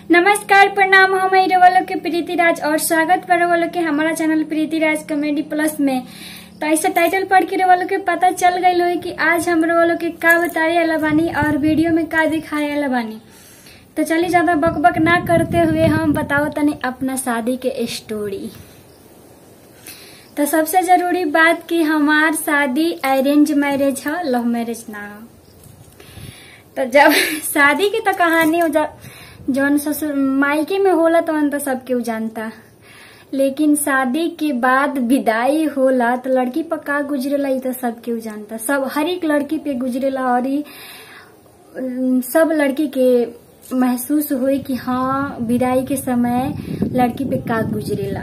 नमस्कार प्रणाम हम आई वालों के प्रीति राज और स्वागत कर वालों के हमारा channel Preeti Raj comedy plus में तो ऐसे टाइटल पढ़ के वालों के पता चल गई हो कि आज हम वालों के का बताए वाला बानी और वीडियो में का दिखाए वाला बानी तो चलिए ज्यादा बक बक ना करते हुए हम बताओ तनी अपना शादी के स्टोरी तो सबसे जरूरी बात कि हमार शादी अरेंज मैरिज है लव मैरिज ना हो तो जब शादी की तो कहानी हो जा जौन ससुर मायके में होला तो तो सब केहू जानता लेकिन शादी के बाद विदाई होला तो लड़की पर का गुजरेला ई तो सब केहू जानता सब हर एक लड़की पे गुजरेला और ई अम, सब लड़की के महसूस हुई कि हाँ विदाई के समय लड़की पे का गुजरेला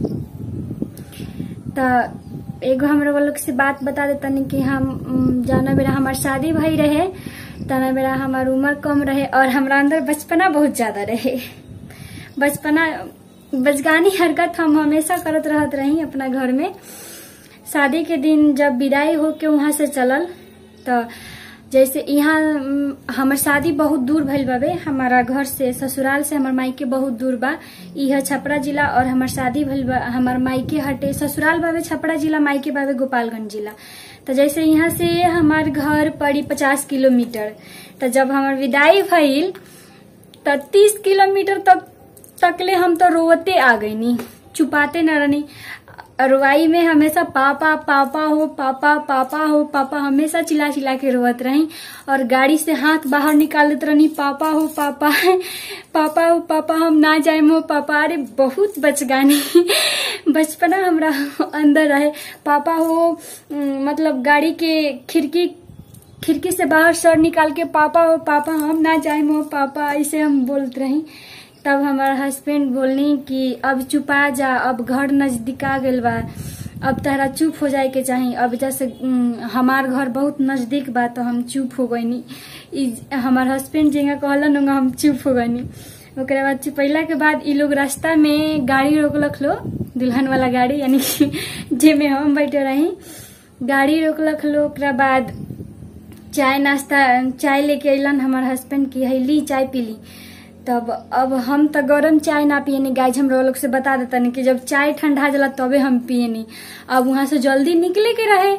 तो एगो हमरा लोग से बात बता देतनी कि हम उम, जाना बेरा हमार शादी भई रहे तना बेरा हमार उम्र कम रहे और हमरा अंदर बचपना बहुत ज्यादा रहे बचपना बचगानी हरकत हम हमेशा करत रहत रही अपना घर में शादी के दिन जब विदाई होके वहां से चलल तो जैसे यहाँ उम, हमर शादी बहुत दूर भइल बाबे हमारा घर से ससुराल से हमर मायके बहुत दूर बा यह छपरा जिला और हमर शादी भइल बा हमर मायके हटे ससुराल बाबे छपरा जिला मायके बाबे गोपालगंज जिला तो जैसे यहाँ से हमार घर पड़ी पचास किलोमीटर तो जब हमर विदाई भइल तो तीस किलोमीटर तक तकले हम तो रोते आ गईनी छुपाते न रहनी रुवाई में हमेशा पापा पापा हो पापा पापा हो पापा हमेशा चिल्ला चिल्ला के रोवत रही और गाड़ी से हाथ बाहर निकाल देते रहनी पापा हो पापा पापा हो पापा हम ना जाए हो पापा अरे बहुत बचगानी बचपना हमरा अंदर रहे पापा हो उम, मतलब गाड़ी के खिड़की खिड़की से बाहर सर निकाल के पापा हो पापा हम ना जाए हो पापा ऐसे हम बोलते रही तब हमारा हस्बैंड बोलनी कि अब चुपा जा अब घर नजदीक आ गइल बा अब तहरा चुप हो जाए के चाही अब जैसे उम, हमार घर बहुत नजदीक बा तो हम चुप हो गईनी ई हमार हस्बैंड जेंगा कहलन उंगा हम चुप हो गईनी ओकरा बाद चुपैला के बाद ई लोग रास्ता में गाड़ी रोकलक लो दुल्हन वाला गाड़ी यानी कि जेमे हम बैठे रही गाड़ी रोकलक लो ओकरा बाद चाय नाश्ता चाय लेके अलन हमार हस्बैंड की है ली चाय पी ली तब अब हम तो गरम चाय ना पियनी गाइज हम लोग से बता देता कि जब चाय ठंडा जला तबे हम पियनी अब वहां से जल्दी निकले के रहे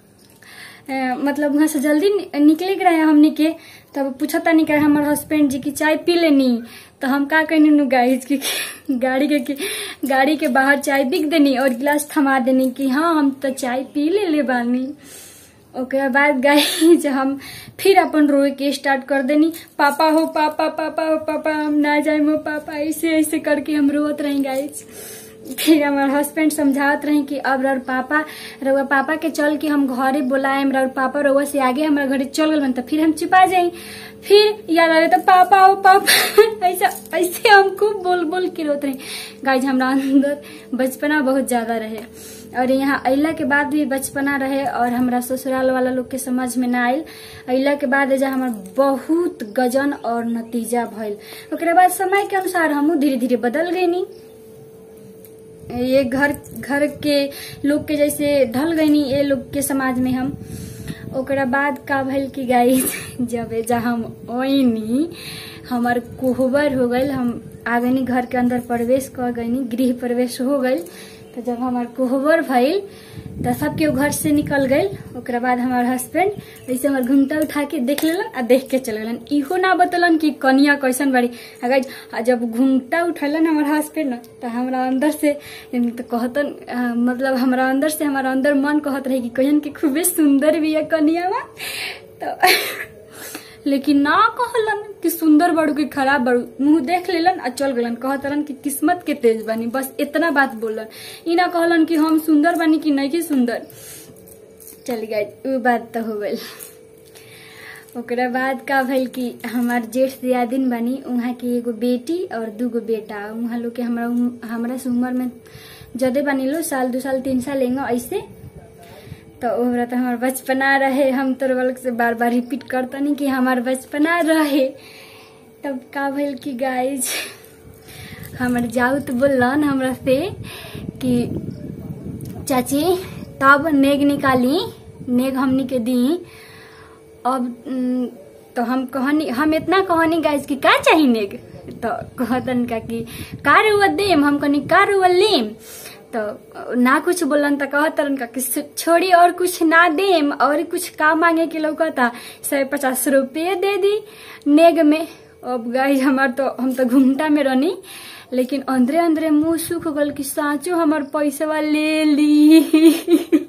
अ, मतलब वहां से जल्दी नि- निकले के रहे हमनी के तब पूछता नहीं करे हमारे हस्बैंड जी की चाय पी लेनी तो हम का कहनी नु गाइज की गाड़ी के की, गाड़ी के बाहर चाय बिक देनी और गिलास थमा देनी कि हाँ हम तो चाय पी ले ले बानी ओकरा बाद गाइज हम फिर अपन रोए के स्टार्ट कर देनी पापा हो पापा पापा हो पापा हम ना जाए हो पापा ऐसे ऐसे करके हम रोत रही गाइज फिर हमार हस्बैंड समझावत रही कि अब रउर पापा रउआ पापा के चल के हम घरे बोलाएम रउर पापा रउआ से आगे हमारा घरे चल गल तो फिर हम छिपा जाई फिर याद आवे तो पापा हो पापा ऐसा ऐसे हम खूब बोल बोल के रोत रही गाइज हमरा अंदर बचपना बहुत ज्यादा रहे और यहाँ अइला के बाद भी बचपना रहे और हमरा ससुराल वाला लोग के समझ में ना आयल अइला के बाद एजा हमर बहुत गजन और नतीजा भइल ओकरे बाद समय के अनुसार हमहू धीरे धीरे बदल गईनी ये घर घर के लोग के जैसे ढल गईनी ये लोग के समाज में हम ओकरा बाद का भइल कि गाई जब एजा हम ओइनी हमार कोहबर हो गईल हम आ गईनी घर के अंदर प्रवेश कर गईनी गृह प्रवेश हो गईल तो जब हमार कोहबर भइल तो सब केहू घर से निकल गईल ओकरा बाद हमार हस्बैंड ऐसे हमार घुंघटा उठा के देख लेलन आ देख के चल गेलन इहो ना बतलन कि कनिया कैसन बाड़ी अगर आ जब घुंघटा उठलन हमार हस्बैंड न तो हमरा अंदर से तो कहतन आ, मतलब हमरा अंदर से हमारा अंदर मन कहत रहे कि कहन के खूबे सुंदर भी है कनिया तो लेकिन ना कहलन कि सुंदर बड़ू कि खराब बड़ू मुंह देख लेलन आ चल गलन कहतलन कि किस्मत के तेज बानी बस इतना बात बोलन ई ना कहलन कि हम सुंदर बानी कि नहीं कि सुंदर चल गए उ बात तो हो गई ओकरा बाद का भइल कि हमार जेठ दियादिन बानी उहाँ के एगो बेटी और दूगो बेटा उहाँ लोग के हमरा हमरा से उम्र में जदे बानी लो साल दू साल तीन साल एंगो ऐसे तो ओहरा तो हमार बचपना रहे हम तो वालों से बार बार रिपीट करतनी कि हमार बचपना रहे तब का भइल कि गाइज हमर जाऊ तो बोलन हमरा से कि चाची तब नेग निकाली नेग हमनी के दी अब उम, तो हम कहनी हम इतना कहनी गाइज कि का चाहिए नेग तो कहतन का कि का रुआ देम हम कहनी का रुआ लेम तो ना कुछ बोलन तो कहतरन का कि छोड़ी और कुछ ना देम और कुछ का मांगे के लौकता सौ पचास रुपये दे दी नेग में अब गाइज हमार तो हम तो घूमटा में रहनी लेकिन अंदरे अंदरे मुंह सूख गल कि साँचो हमार पैसा ले ली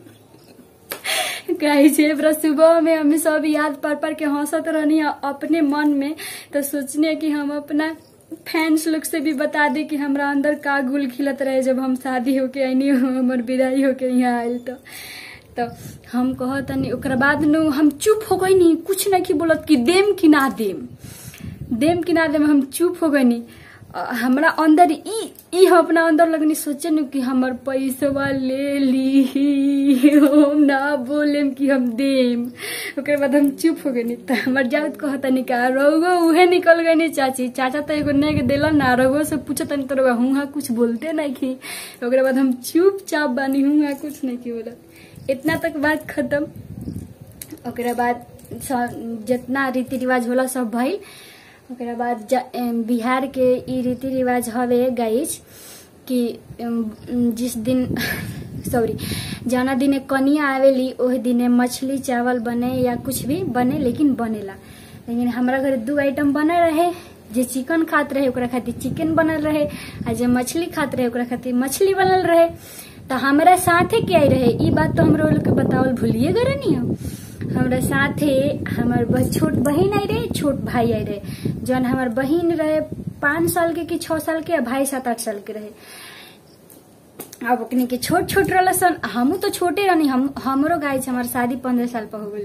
गाइस ये पूरा सुबह में हमें सब याद पढ़ पढ़ के हंसत रहनी अपने मन में तो सोचने कि हम अपना फैंस लोग से भी बता दे कि हमरा अंदर का गुल खिलत रहे जब हम शादी होके आईनी हमर विदाई होके यहाँ आयल तो तो हम कहतनी ओकरा बाद नु हम चुप हो गई नहीं कुछ नहीं की बोलत कि देम कि ना देम देम कि ना देम हम चुप हो गई हमरा अंदर ई ई हम अपना अंदर लगनी सोचे नु कि हमर पैसवा ले ली हम ना बोलेम कि हम देम ओकर बाद हम चुप हो गनी त हमर जाउत कहतनी का रउगो उहे निकल गनी चाची चाचा तो एगो नेग देलन ना रउगो से पूछतनी तो रउगा हुआ कुछ बोलते नहीं की ओकरा बाद हम चुपचाप बानी हुआ कुछ नहीं की बोला इतना तक बात खत्म ओकरा बाद जितना रीति रिवाज होला सब भइल ओकरा बाद बिहार के ई रीति रिवाज हवे गाइज कि जिस दिन सॉरी जौना दिने कनिया आवेली ओह दिने मछली चावल बने या कुछ भी बने लेकिन बनेला लेकिन हमरा घर दू आइटम बनल रहे जे चिकन खात रहे ओकरा खातिर चिकन बनल रहे आ जे मछली खात रहे ओकरा खातिर मछली बनल रहे तो हमरा साथे के आई रहे ई बात तो हमरा लोग के बतावल भूलिए गए नहीं हम हमरा साथे हमर छोट बहन आई रहे छोट भाई आई रहे जौन हमर बहन रहे पाँच साल के कि छह साल के भाई सात आठ साल के रहे अब ओकनी के छोट छोट रहल सन हमू तो छोटे रहनी हम हमरो गाय हमार शादी पंद्रह साल पर हो गई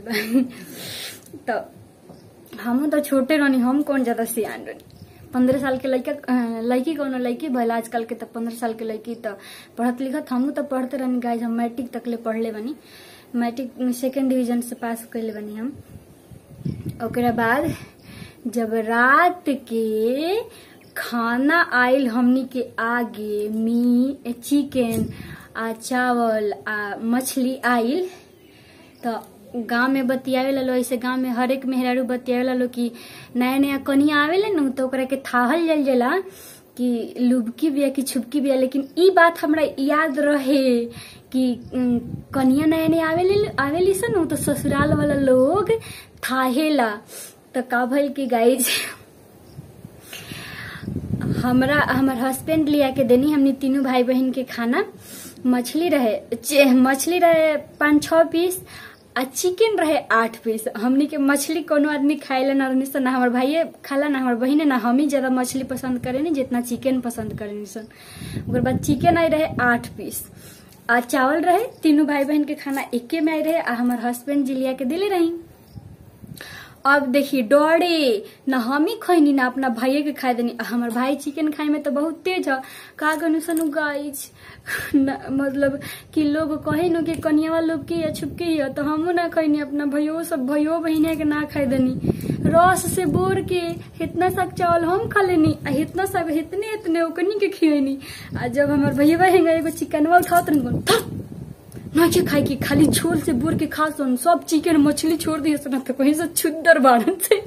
बा तो हमू तो छोटे रहनी हम कौन ज्यादा सियान रहनी पंद्रह साल के लड़का लड़की कौनो लड़की भल आजकल के तो पंद्रह साल के लड़की तो पढ़त लिखत हमू तो पढ़ते रहनी गाय हम मैट्रिक तक ले पढ़ले बनी मैट्रिक सेकेंड डिवीजन से पास कैले बनी हम ओकरा बाद जब रात के खाना आयल हमनी के आगे मी चिकन आ चावल आ मछली आयल तो गांव में बतियावे लो ऐसे गांव में हर एक मेहरारू बतियावे लो कि नया नया कनिया आवेला न तो ओकरा के थाहल जल जाला कि लुबकी बिया कि छुपकी बिया लेकिन ई बात हमरा याद रहे कि कनिया नया नया आवेली आवेली सन तो ससुराल वाला लोग थाहेला तो का भइल कि गाइज हमरा हमर हस्बैंड लिया के देनी हमने तीनों भाई बहन के खाना मछली रहे मछली रहे पाँच छह पीस आ चिकन रहे आठ पीस हमनी के मछली कोनो आदमी खाएला ना रहनी सन ना हमार भाइये खाला ना हमार बहिने ना हम ही ज्यादा मछली पसंद करेनी जितना चिकन पसंद करेनी सन ओकर बाद चिकन आई रहे आठ पीस आ चावल रहे तीनों भाई बहन के खाना एके में आई रहे आ हमार हस्बैंड जिलिया के दिले रही अब देखी डरे न हम ही खैनी ना अपना भाइये के खाए देनी हमार भाई चिकन खाए में तो बहुत तेज है का गनु सनु गाइज मतलब कि लोग कहे न कि कनियावा लोग के या छुपके ही तो हमू ना खैनी अपना भैयो सब भैयो बहिने के ना खाए देनी रस से बोर के इतना सा चावल हम खा लेनी आ इतना सा इतने इतने ओकनी के खियनी आ जब हमार भैया बहन एगो चिकनवा उठाओ तो ना के खाए की खाली झोल से बोर के खा सन सब चिकन मछली छोड़ दिए सन तो कहीं से छुद्दर बाड़न से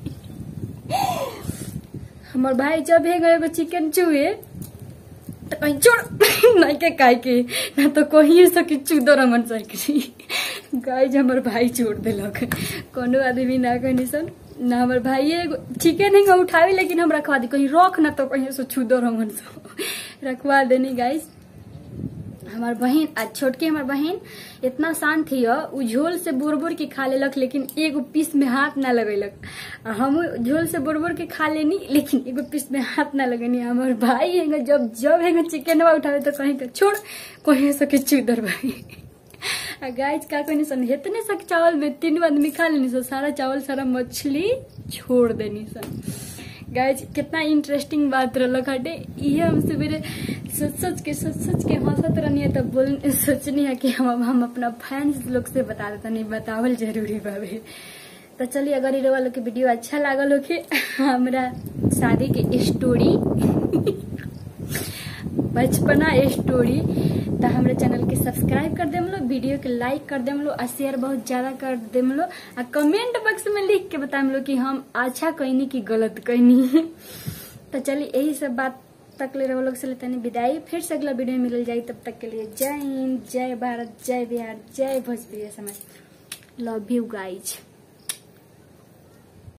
हमार भाई जब है गए चिकन चुए तो कहीं छोड़ नहीं के खाए के ना तो कहीं से कि चुदर मन सकी गाय हमार भाई छोड़ दिलक कोनो आदमी ना कहनी सन ना हमार भाई चिकन है उठावे लेकिन हम रखवा दी कहीं रख ना तो कहीं से छुदर मन से रखवा देनी गाइस हमार बहन आ छोटकी हमार बहन इतना शांत थी उ झोल से बोर बोर के खा लेलक लेकिन एगो पीस में हाथ ना लगेलक आ हम झोल से बोर बोर के खा लेनी लेकिन एगो पीस में हाथ ना लगनी हमार भाई है जब जब है चिकन उठावे तो कहीं तो छोड़ कहीं सके चुदर भाई आ गाय का कहनी सन इतने सा चावल में तीन आदमी खा लेनी सन सारा चावल सारा मछली छोड़ देनी सन गाइज कितना इंटरेस्टिंग बात रहा हटे ये हम सवेरे सोच सोच के सोच सोच के हंसत रहनी है तब बोल सोचनी है कि हम हम अपना फैंस लोग से बता देता नहीं बतावल जरूरी बाबे तो चलिए अगर ये वालों के वीडियो अच्छा लागल हो कि हमारा शादी के स्टोरी बचपना स्टोरी तो हमारे चैनल के सब्सक्राइब कर देम लो वीडियो के लाइक कर देम लो और शेयर बहुत ज्यादा कर देम लो और कमेंट बॉक्स में लिख के बताएम लो कि हम अच्छा कहनी कि गलत कहनी तो चलिए यही सब बात तक ले रहे लोग से लेते हैं विदाई फिर से अगला वीडियो में मिल जाएगी तब तक के लिए जय हिंद जय भारत जय बिहार जय भोजपुरी समाज लव यू गाइज